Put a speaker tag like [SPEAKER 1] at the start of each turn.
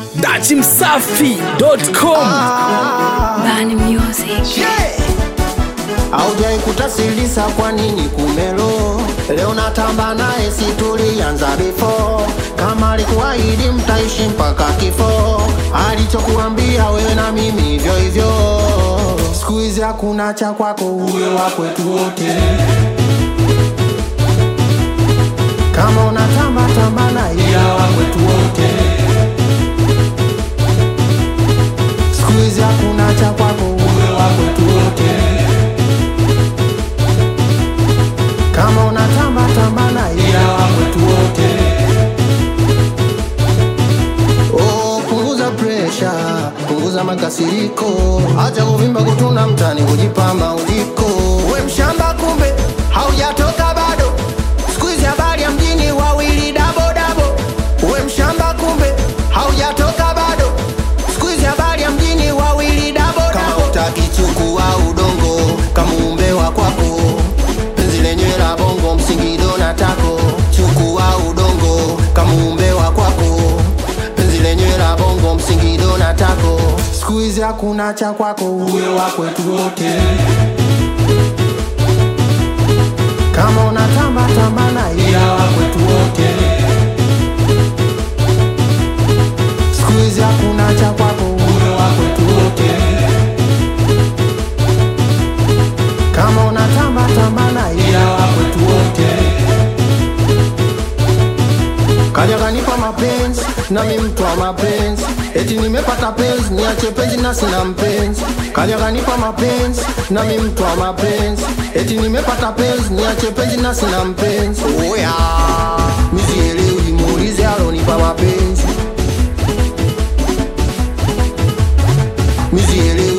[SPEAKER 1] dachimsafi.com
[SPEAKER 2] Bani Music.
[SPEAKER 3] Haujai kutasilisa kwa nini kumelo leo natamba naye si tulianza before kama alikuahidi mtaishi mpaka kifo alichokuambia wewe na mimi hivyo hivyo siku hizi hakuna cha kwako uwe wa kwetu wote kama unatamba tamba na ila wa kwetu wote siku hizi hakuna cha kwako uwe wa kwetu wote kama unatamba tamba na ila wa kwetu wote Oh, punguza presha, punguza makasiriko, acha kuvimba kutuna mtani, kujipamba uliko. We mshamba, kumbe haujatoka bado. Siku hizi habari ya mjini wawili dabo dabo. We mshamba, kumbe haujatoka bado. Siku hizi habari ya mjini wawili dabo dabo. Kama utaki chukua udongo, kamuumbe wa kwako penzi lenyewe la bongo msingido na tako chukua udongo kamuumbe wa kwako penzi lenyewe la bongo msingido na tako siku hizi hakuna cha kwako uwe wa kwetu wote kama unatamba tamba na ila wa kwetu wote siku hizi hakuna cha kwako uwe wa kwetu wote kama unatamba tamba na ila wa kwetu wote kaja kanipa mapenzi nami mtu wa mapenzi eti nimepata penzi niache penzi na sina mpenzi kaja kanipa mapenzi nami mtu wa mapenzi eti nimepata penzi niache penzi na sina mpenzi oya mizielewi muulize alonipa mapenzi mizielewi